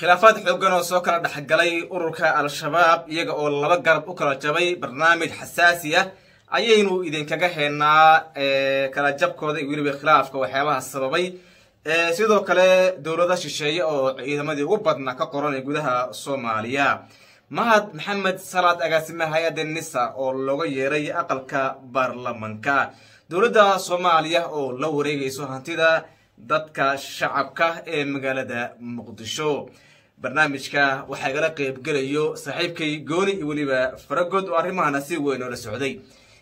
khilaafaad xooggan oo soo kala dhexgalay ururka al-shabaab iyaga oo laba garab u kala jabay barnaamij xasaasi ah ayaynu idinkaga heenaa kala jabkooda iyo weliba khilaafka waxyaabaha sababay sidoo kale dowlada shisheeye oo ciidamadii ugu badnaa ka qoran ee gudaha soomaaliya mahad maxamed salaad agaasimaha hay-adda nisa oo looga yeeray aqalka baarlamanka dowladda soomaaliya oo la wareegayso hantida dadka shacabka ee magaalada muqdisho barnaamijka waxaa igala qeybgelayo saaxiibkay gooni iyo weliba faragood oo arrimahana si weyn oo la socday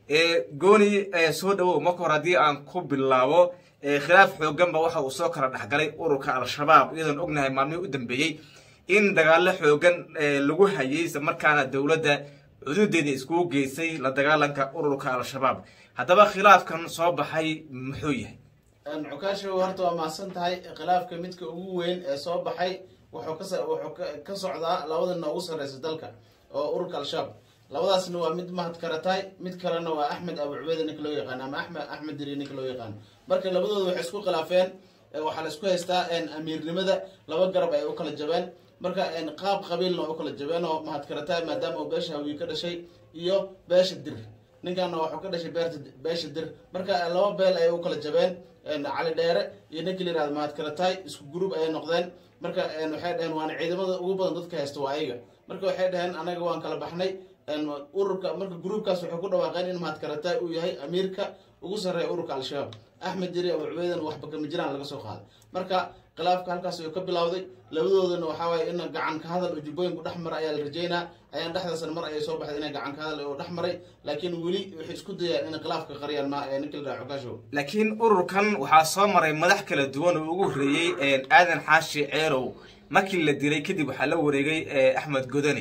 gooni soo dhawow marka hore haddii aan ku bilaabo khilaaf xooganba waxa uu soo kala dhexgalay ururka al-shabaab iyadoon ognahay maalmihii u dambeeyey in dagaalo xoogan lagu hayay isla markaana dowladda cududeeda iskugu geysay la dagaalanka ururka al-shabaab haddaba khilaafkan soo baxay muxuu yahay cukaasho horta waa mahadsan tahay khilaafka midka ugu weyn ee soo baxay wuxuu kas wuxuu ka socdaa labadana ugu sarreysa dalka oo ururka al-shabaab labadaasna waa mid mahad karataay mid kalena waa axmed abu cubeeda ninka loo yaqaan ama axmed axmed diri ninka loo yaqaan marka labadooda waxay isku khilaafeen waxaa la isku haystaa amiirnimada laba garab ay u kala jabeen marka qaab qabiilna waa u kala jabeen oo mahad karataay maadaama uu beesha hawiye ka dhashay iyo beesha dir ninkaana waxuu ka dhashay beerta beesha dir marka laba beel ayay u kala jabeen cali dheere iyo ninka la yirahdo mahad karataay isku gruub ayay noqdeen marka waxay dhaheen waana ciidamada ugu badan dadka haysta waa ayaga marka waxay dhaheen anaga waan kala baxnay ururka marka gruubkaas waxay ku dhawaaqeen in mahad karataay uu yahay amiirka ugu sarreeya ururka al-shabaab axmed jiri abu cubeydana waxba kama jiraan laga soo qaaday marka khilaafka halkaas ayuu ka bilowday labadoodana waxaa waaye in gacan ka hadal oo jubbooyinku dhex mara ayaa la rajeynaa ayaan dhexdaasna mar ayay soo baxday inay gacan ka hadal oo dhex maray laakiin weli waxay isku dayaan inay khilaafka qariyaan ma ninka la dhaha cukaashow laakiin ururkan waxaa soo maray madax kala duwan oo ugu horreeyey aadan xaashi ceerow markii la dilay kadib waxaa la wareegay axmed godani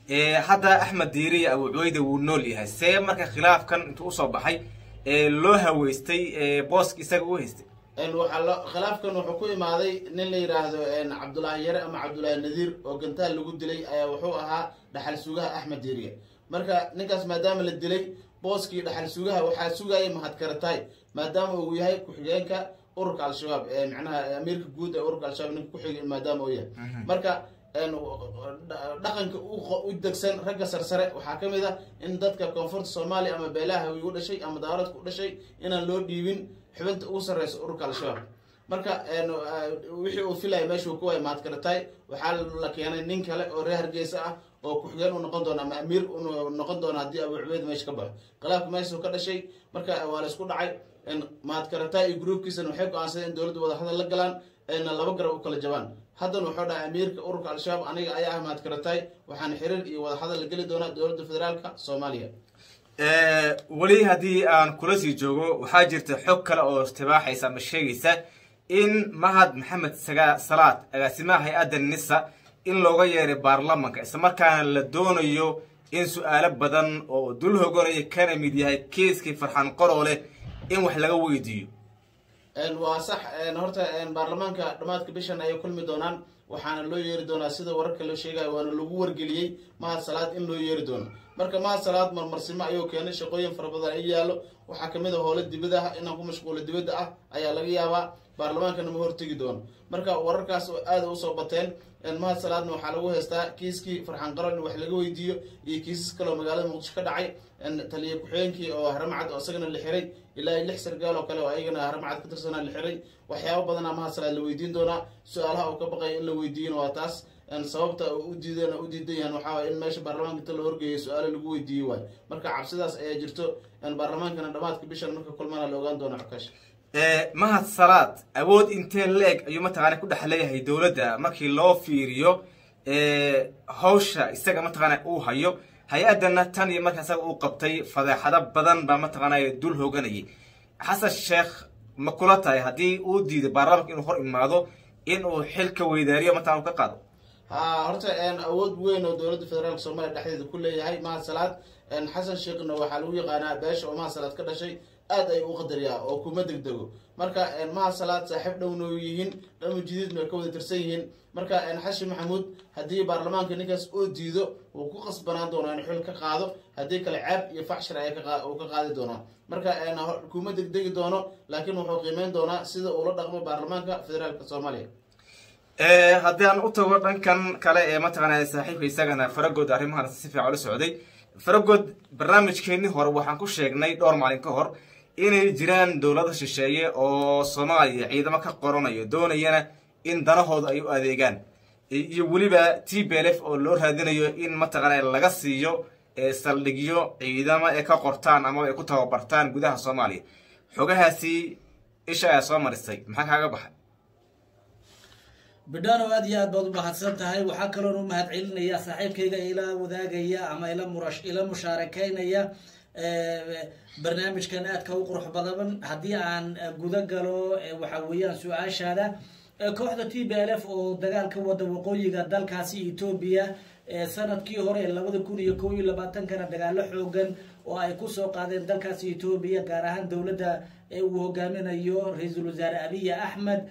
hadda axmed diiri abu cuweyda wuu nool yahay see marka khilaafkan intuu usoo baxay loo haweystay booska isaga u haystay waxaa khilaafkan wuxuu ku imaaday nin la yidhaahdo cabdulaahi yare ama cabdulaahi nadiir oo gantaal lagu dilay ayaa wuxuu ahaa dhaxal sugaha axmed diiriye marka ninkaas maadaama la dilay booskii dhaxal sugaha waxaa sugayay mahad karataay maadaama uu yahay ku-xigeenka ururka al-shabaab micnaha amiirka guud ee ururka al-shabaab ninka kuxig maadaama uu yahay marka dhaqanka u degsan ragga sarsare waxaa ka mid ah in dadka koonfurta soomaaliya ama beelaha hawiy u dhashay ama daaradka u dhashay inaan loo dhiibin xubinta ugu sarreysa ururka al-shabaab marka wixii uu filaya meeshuu ku waay mahad karataay waxaa la keenay nin kale oo reer hargeysa ah oo ku-xigeen u noqon doona ama amiir u noqon doona haddii abu cubeyd meesha ka baxo khilaafka meeshuu ka dhashay marka waa la isku dhacay mahad karataay iyo gruubkiisana waxay go-aansadeen in dowladda wadahadal la galaan ayna laba garab u kala jabaan haddana wuxuu dhahay amiirka ururka al-shabaab aniga ayaa ah mahad karataay waxaana xiriir iyo wadahadal la geli doonaa dowladda federaalka soomaaliya weli haddii aan kula sii joogo waxaa jirta xog kale oo istibaaxaysa ama sheegaysa in mahad maxamed salaad agaasimaha hay-adda nisa in looga yeeray baarlamanka islamarkaana la doonayo in su-aalo badan oo dul hoganaya kana mid yahay kiiskii farxan qoroole in wax laga weydiiyo waa sax horta baarlamaanka dhammaadka bishan ayay kulmi doonaan waxaana loo yeeri doonaa sida wararka loo sheegayo waana lagu wargeliyey mahad salaad in loo yeeri doono marka mahad salaad marmarsimo ayuu keenay shaqooyin fara badan ay yaallo waxaa kamid a howlo dibadaha inaan ku mashquulo dibadda ah ayaa laga yaabaa baarlamaankana ma hortegi doono marka wararkaas aada usoo bateen mahad salaadna waxaa lagu haystaa kiiskii farxan qaron in wax laga weydiiyo iyo kiisas kaleoo magaalada muqdisho ka dhacay taliya ku-xigeenkii oo haramcad oo isagana la xiray ilaa lix sargaal oo kale oo ayagana haramcad ka tirsanaa la xiray waxyaaba badanaa mahad salaad la weydiin doonaa su-aalaha uu ka baqaya in la weydiiyana waa taas sababta u diidan u diidan yahan waxaa waay in meesha baarlamaanka inta la horgeeyay su-aalo lagu weydiiyey waayo marka cabsidaas ayaa jirto baarlamaankana dhammaadka bishan marka kulmana la ogaan doona xukash mahad salaad awood intee leeg ayuu mataqaana ku dhex leeyahay dowladda markii loo fiiriyo hawsha isaga mataqaana uu hayo hay-addana tan iyo marka isaga uu qabtay fadeexado badan baa mataqaana dul hooganayay xasan sheekh ma kula tahay haddii uu diiday baarlamanka inuu hor imaado in uu xilka weydaariyo mataqana u ka qaado ha horta awood weyn oo dowladda federaalka soomaaliya dhexdeeda ku leeyahay mahad salaad xasan sheekhna waxaa lagu yaqaanaa beesha oo mahad salaad ka dhashay aad ay u qadariyaa oo kuma degdego marka mahad salaad saaxiib dhowna u yihiin dhama jidiidna way ka wada tirsan yihiin marka xashi maxamuud haddii baarlamaanka ninkaas oo diido wuu ku qasbanaan doonaa in xil ka qaado haddii kale caab iyo faxshir ay uu ka qaadi doonaa marka kuma degdegi doono laakiin wuxuu qiimeyn doonaa sida uula dhaqmo baarlamaanka federaalka soomaaliya haddii aan u tago dhankan kale ee mataqaanaa saaxiibka isagana faragood arrimahan si fiican ula socday faragood barnaamijkeennii hore waxaan ku sheegnay dhowr maalin ka hor inay jiraan dowlado shisheeye oo soomaaliya ciidamo ka qoranayo doonayana in danahooda ay u adeegaan iyo weliba t b l f oo loo raadinayo in mataqaana laga siiyo saldhigyo ciidamo ee ka qortaan ama ay ku tababartaan gudaha soomaaliya xogahaasi isha ayaa soo marisay maxaa kaaga baxay bidhano aad iyo aad baad u mahadsan tahay waxaa kaloon u mahad celinaya saaxiibkayga ila wadaagaya ama ila murash ila mushaarakeynaya barnaamijkan aadka u qurux badan haddii aan guda galo waxa weeyaan su-aashaada kooxda t b l f oo dagaal ka wada waqooyiga dalkaasi etoobiya sanadkii hore labada kun iyo kow iyo labaatankana dagaalo xoogan oo ay kusoo qaadeen dalkaasi etoobiya gaar ahaan dowladda uu hogaaminayo ra-iisul wasaare abiy axmed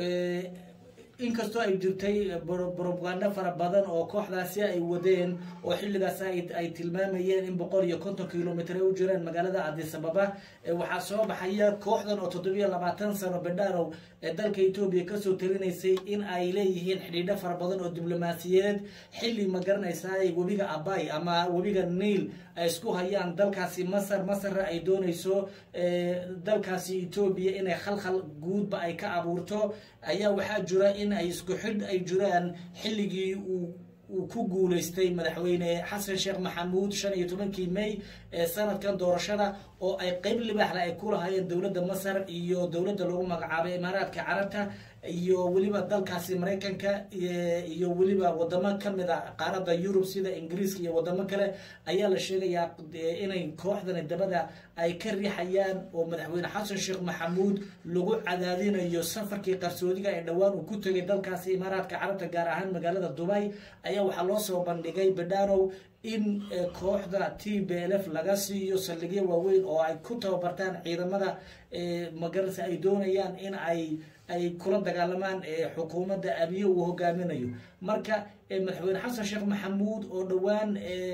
inkastoo ay jirtay brobagando fara badan oo kooxdaasi ay wadeen oo xilligaas ay tilmaamayeen in boqol iyo konton kilomitr ay u jireen magaalada adisababa waxaa soo baxaya kooxdan oo toddobiyo labaatan sano bedharow ee dalka etoobiya kasoo talinaysay in ay leeyihiin xidhiidho fara badan oo diblomaasiyadeed xilli ma garanaysaa webiga abay ama webiga niil ay isku hayaan dalkaasi masar masarna ay doonayso dalkaasi etoobiya inay khalkhal guudba ay ka abuurto ayaa waxaa jira in ay isku xidh ay jiraan xilligii uu uu ku guuleystay madaxweyne xasan sheekh maxamuud shan iyo tobankii may ee sanadkan doorashada oo ay qeyb libaaxle ay ku lahaayeen dowladda masar iyo dowladda lagu magacaabay imaaraadka carabta iyo weliba dalkaasi maraykanka iyo weliba wadamo kamid a qaaradda yurub sida ingiriiska iyo wadamo kale ayaa la sheegayaa inay kooxdani dabada ay ka riixayaan oo madaxweyne xasan sheekh maxamuud lagu cadaadinayo safarkii qarsoodiga ee dhowaan uu ku tegay dalkaasi imaaraadka carabta gaar ahaan magaalada dubay ayaa waxaa loo soo bandhigay bedhanow in kooxda t b l f laga siiyo saldhigyo waaweyn oo ay ku tababartaan ciidamada magarasa ay doonayaan in ay ay kula dagaalamaan xukuumadda abiye uu hogaaminayo marka madaxweyne xasan sheekh maxamuud oo dhowaan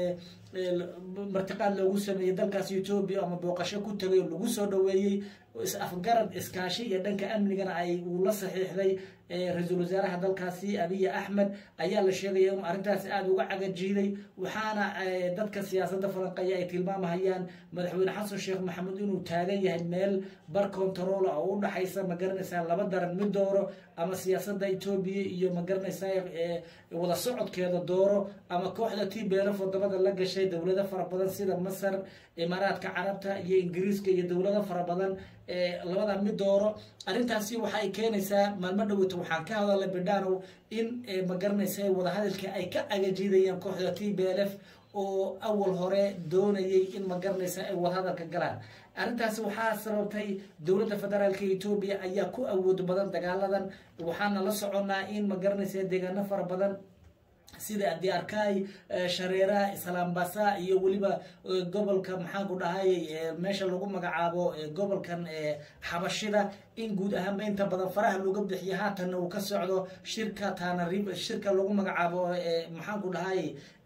martiqaad loogu sameeyey dalkaasi etoobiya ama booqasho ku tegay oo lagu soo dhaweeyey is-afgarad iskaashi iyo dhanka amnigana ay uu la saxiixday ra-iisul wasaaraha dalkaasi abiy axmed ayaa la sheegaya inuu arrintaasi aada uga cagajiiday waxaana dadka siyaasadda falanqeeya ay tilmaamahayaan madaxweyne xasan sheekh maxamuud inuu taagan yahay meel bar contarola oo u dhaxaysa ma garanaysaa laba daran mid dooro ama siyaasadda etoobiya iyo ma garanaysaa wada socodkeeda dooro ama kooxda t b l f wadamada la gashay dowlado fara badan sida masar imaaraadka carabta iyo ingiriiska iyo dowlado fara badan labada mid dooro arrintaasi waxaay keenaysaa maalmo dhoweyta waxaan ka hadalay bidhanow in ma garanaysa wadahadalka ay ka agajiidayaan kooxda t b l f oo awal hore doonayay in ma garanaysa ay wadahadalka galaan arrintaasi waxaa sababtay dowladda federaalka etoobiya ayaa ku awood badan dagaaladan waxaana la soconaa in ma garanaysa deegaano fara badan sida diarkay shareera islaambasa iyo weliba gobolka maxaanku dhahay meesha lagu magacaabo gobolkan xabashida in guud ahaanba inta badan faraha looga bixiyo haatanna uu ka socdo shirka tanarib shirka lagu magacaabo maxaanku dhahay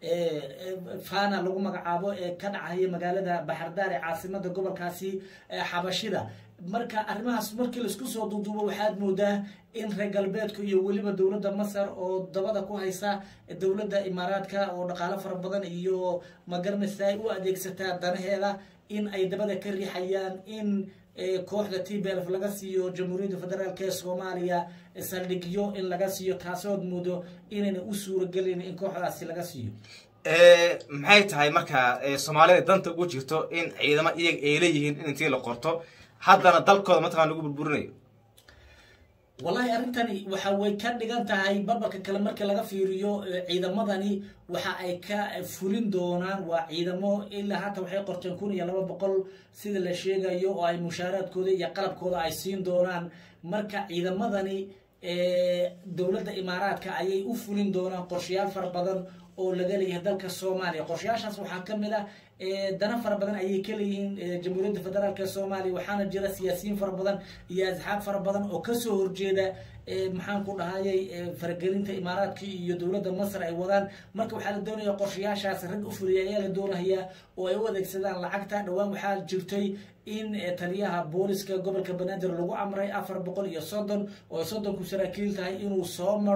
fana lagu magacaabo ee ka dhacaya magaalada baxardaar ee caasimada gobolkaasi xabashida marka arrimahaas markii laisku soo duuduubo waxaad moodaa in reer galbeedka iyo weliba dowladda masar oo dabada ku haysa dowladda imaaraadka oo dhaqaalo fara badan iyo magaranaysa ay u adeegsataa danaheeda in ay dabada ka riixayaan in kooxda t b lf laga siiyo jamhuuriyadda federaalk ee soomaaliya saldhigyo in laga siiyo taasood moodo inayna u suuragelin in kooxdaasi laga siiyo maxay tahay marka soomaalida danta ugu jirto in ciidamo iyaga ay leeyihiin in intii la qorto haddana dalkooda mataqana lagu burburinayo wallahi arrintani waxa way ka dhigan tahay barbarka kale marka laga fiiriyo ciidamadani waxa ay ka fulin doonaan waa ciidamo ilaa hata waxay qorteen kun iyo laba boqol sida la sheegayo oo ay mushaaraadkooda iyo qalabkooda ay siin doonaan marka ciidamadani dowladda imaaraadka ayay u fulin doonaan qorshayaal fara badan oo laga leeyahay dalka soomaaliya qorshayaashaas waxaa kamid ah dana fara badan ayay ka leeyihiin jamhuuriyadda federaalk ee soomaaliya waxaana jira siyaasiyiin fara badan iyo asxaab fara badan oo kasoo horjeeda maxaan ku dhahayay faragelinta imaaraadka iyo dowladda masar ay wadaan marka waxaa la doonaya qorshayaashaas rag u fuliya ayaa la doonayaa oo ay u adeegsadaan lacagta dhowaan waxaa jirtay in taliyaha booliska gobolka banaadir lagu amray afar boqol iyo soddon oo soddonku saraakiil tahay inuu soo maro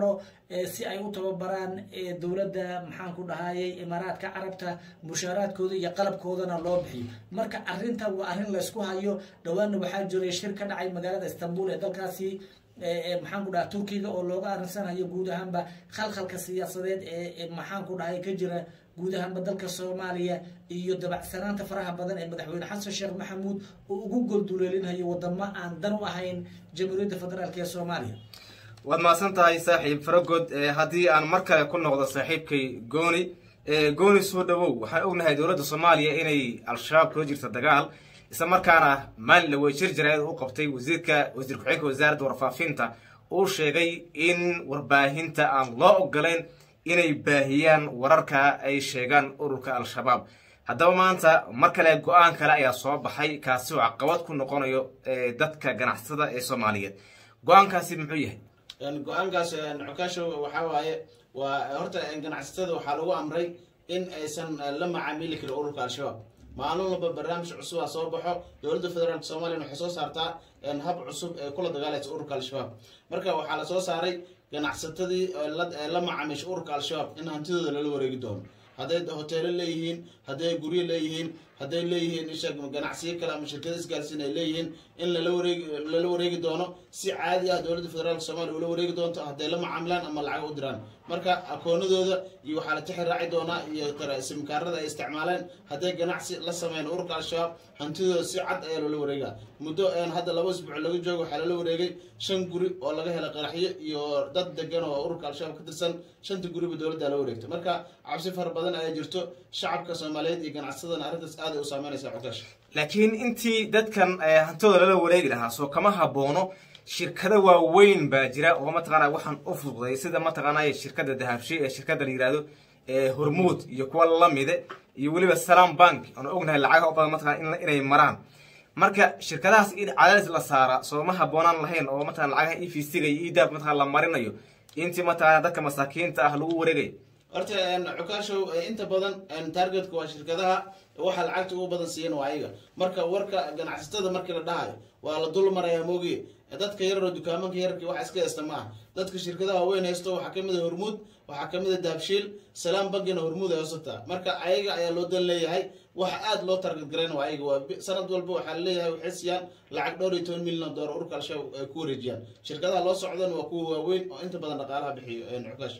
si ay u tababaraan dowladda maxaan ku dhahayay imaaraadka carabta mushaaraadkooda iyo qalabkoodana loo bixiyo marka arrintan waa arrin laysku hayo dhowaanna waxaa jiray shir ka dhacay magaalada istanbul ee dalkaasi maxaan ku dhaha turkiga oo looga arinsanayo guud ahaanba khalkhalka siyaasadeed ee maxaan ku dhahay ka jira guud ahaanba dalka soomaaliya iyo dabacsanaanta faraha badan ee madaxweyne xasan sheekh maxamuud oo ugu golduleelinayo wadamo aan dan u ahayn jamhuuriyadda federaalk ee soomaaliya waad mahadsan tahay saaxiib faragod haddii aan mar kale ku noqdo saaxiibkay gooni gooni soo dhawow waxaan ognahay dowladda soomaaliya inay al-shabaab kula jirta dagaal isla markaana maalin la weejir jaraayad u qabtay wasiirka wasiir ku-xigeenka wasaaradda warfaafinta uu sheegay in warbaahinta aan loo ogolayn inay baahiyaan wararka ay sheegaan ururka al-shabaab haddaba maanta mar kale go-aan kale ayaa soo baxay kaasi oo caqabad ku noqonayo dadka ganacsada ee soomaaliyeed go-aankaasi muxuu yahay go-aankaas cukaasho waxaa waaye waa horta ganacsatada waxaa lagu amray in aysan la macaamili karin ururka al-shabaab maalin walba barnaamij cusub a soo baxo dowladda federaalk soomaliya waxay soo saartaa hab cusub ee kula dagaalaysa ururka al-shabaab marka waxaa lasoo saaray ganacsatadii la macaamiisha ururka al-shabaab in hantidooda lala wareegi doono hadday hoteelo leeyihiin hadday guryo leeyihiin hadday leeyihiin isha ganacsiyo kale ama shirkada isgaarsiin ay leeyihiin in lala wareegi lala wareegi doono si caadi ah dowladda federaalk soomaliya ula wareegi doonto hadday la macaamilaan ama lacag u diraan marka akoonadooda iyo waxaa la tixi raaci doonaa iyo simkaarada ay isticmaaleen hadday ganacsi la sameyn ururka al-shabaab hantidooda si cad ayaa loola wareegaa muddo hadda laba isbuuc laga joogo waxaa lala wareegay shan guri oo laga helay qaraxyo iyo dad degan oo ururka al-shabaab ka tirsan shanta guriba dowladda la wareegtay marka cabsi fara badan ayaa jirto shacabka soomaaliyeed iyo ganacsadana arrintaas aad ay u saameynaysaa cukaash laakiin intii dadkan hantidooda lala wareegi lahaa soo kama haboono shirkado waaweyn baa jira oo mataqaana waxaan u fududay sida mataqaanay shirkada dahabshi ee shirkada la yihahdo hormuud iyo kuwa lamide iyo weliba salam bank aan ognahay lacagaha u badan mataqana inay maraan marka shirkadahaas in cadaadis la saara soo ma haboonaan lahayn oo mataqana lacagaha e v c-ga iyo edab mataqana la marinayo intii mataqana dadka masaakiinta ah lagu wareegayo horta cukaashow inta badan targetka waa shirkadaha waxa lacagta ugu badan siiyan waa ayaga marka warka ganacsatada markii la dhahayo waa la dul marayaa moogiye dadka yararoo dukaamanka yararki wax iska haysta ma ah dadka shirkadaha waaweyn haysto waxaa kamid a hormuud waxaa kamid a daabshiil salaam bankina hormuud ay hoosataa marka ayaga ayaa loo dan leeyahay waxa aada loo target garayn waa ayaga waa sanad walba waxaa laleeyahay waxay siiyaan lacag dhowr iyo toban milyan doolar ururka al-shabaab ay ku wareejiyaan shirkadaha loo socdan waa kuwa waaweyn oo inta badan dhaqaalaha bixiyo cukaash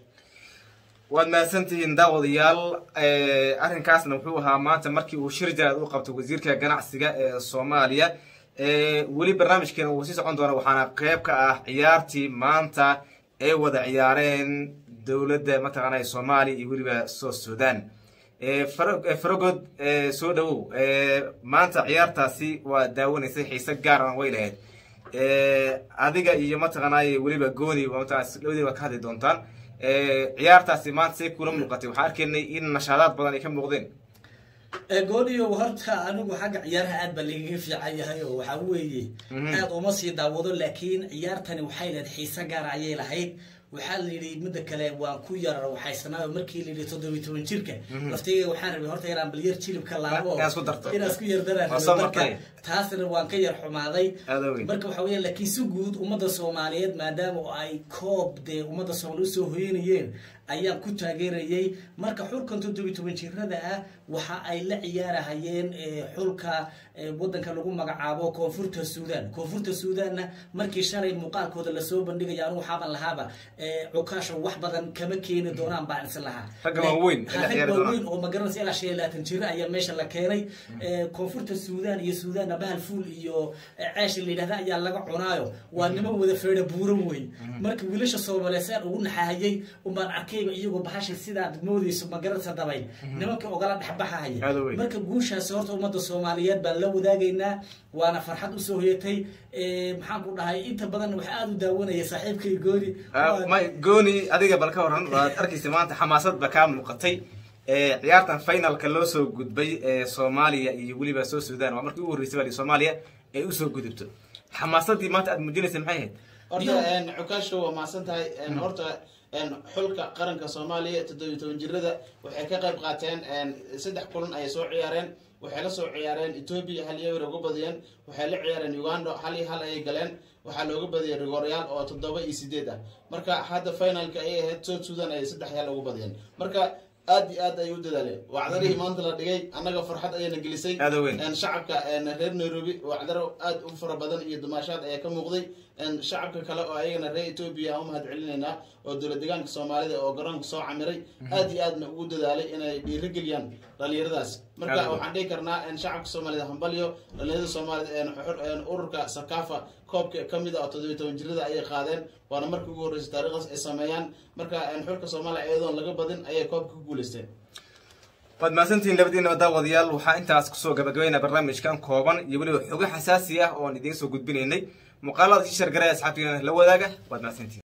waad mahadsantihiin daawadayaal arrinkaasna wuxuu ahaa maanta markii uu shir jaraad u qabtay wasiirka ganacsiga ee soomaaliya weli barnaamijkeena wuu sii socon doona waxaana qeyb ka ah ciyaartii maanta ay wada ciyaareen dowladda mataqaana soomaaliya iyo weliba south sudan farogod soo dhawow maanta ciyaartaasi waa daawanaysay xiise gaarana way lahayd adiga iyo mataqaanay weliba gooni labadii waa ka hadli doontaan ciyaartaasi maanta say kula muuqatay waxaan arkaynay in nashaadaad badan ay ka muuqdeen gooniyo horta anigu xagga ciyaaraha aad baa lagaga fiican yahay oo waxaa weeye aad uma sii daawado laakiin ciyaartani waxay leed xiise gaara ayay lahayd waxaa la yidhi midda kale waan ku yar waxaysanaa markii la yidhi toddobiyi toban jirka laftayga waxaan rabay horta inaan bal yar jilibka laabo inaan isku yar daraan taasna waan ka yar xumaaday marka waxa weya laakiin si guud ummadda soomaaliyeed maadaama ay koob dee ummadda soomaaliya usoo hoyanayeen ayaan ku taageerayay marka xulkan toddobiyi toban jirada ah waxa ay la ciyaarahayeen xulka wadanka lagu magacaabo koonfurta suudan koonfurta suudanna markii shalay muuqaalkooda lasoo bandhigaya anigu waxaaban lahaaba cukaasho wax badan kama keeni doonaan baan is lahaa rag waaweyn oo magaranaysa ilaa shan iyo labaatan jiro ayaa meesha la keenay koonfurta suudan iyo suudanna bahal fuul iyo ceesha la yidhahda ayaa laga cunaayo waa niman wada feedha buuran wey marka wiilasha soomaaliyeed saan ugu naxahayay umbaan arkayba iyagoo bahasha sidaad moodeyso magaranaysa dabay nimanka ogala dhexbaxahaya marka guushaasi horta ummadda soomaaliyeed baan la wadaagaynaa waana farxad usoo hoyatay maxaan ku dhahay inta badan waxa aada u daawanaya saaxiibkay gooni gooni adiga bal ka waran waad arkaysa maanta xamaasad ba kaa muuqatay ciyaartan finalka loo soo gudbay ee soomaaliya iyo weliba soo sudan waa markii ugu horreysay baa soomaaliya ay usoo gudubto xamaasadii maanta aad muujinaysa maxay ahayd horta cukaasho waa mahadsan tahay horta xulka qaranka soomaaliya toddobiyi toban jirada waxay ka qayb qaateen saddex kulan ayay soo ciyaareen waxay la soo ciyaareen etoobiya hal iyo uga badiyeen waxay la ciyaareen uganda hal iyo hal ayay galeen waxaa looga badiyay rigooryaal oo toddoba iyo sideed ah marka hadda finalka ayay ahayd south sudan ay saddex yaal ugu badiyeen marka aad iyo aad ayay u dadaaleen wacdarihii maanta la dhigay annaga farxad ayayna gelisay Aad u weyn. Een, shacabka een, reer nairobi wacdaro aad u fara badan iyo dumaashaad ayaa ka muuqday Een, shacabka kale oo ayagana reer etoobiya aan u mahad celinaynaa oo dowlad deegaanka soomaalida oo garoonka soo camiray aad iyo aadna ugu dadaalay inay dhiirigeliyaan dhalinyaradaas marka Aad u weyn. waxaan dhihi karnaa in shacabka soomaalida hambalyo dhalinyarada soomaalida een, xur- een, ururka sakafa koobka kamid ah oo toddobiyo toban jirada ayay qaadeen waana markii ugu horreysay taariikhdaas ay sameeyaan marka een, xulka soomaaliya iyadoon laga badin ayay koobka ku guuleysteen waad mahadsantihiin labadiinaba daawadayaal waxaa intaas kusoo gabagabaynaa barnaamijkan kooban iyo weliba xogo xasaasi ah oon idiin soo gudbinaynay muuqaalada sii shargaraya asxaabtiina la wadaaga waad mahadsantihiin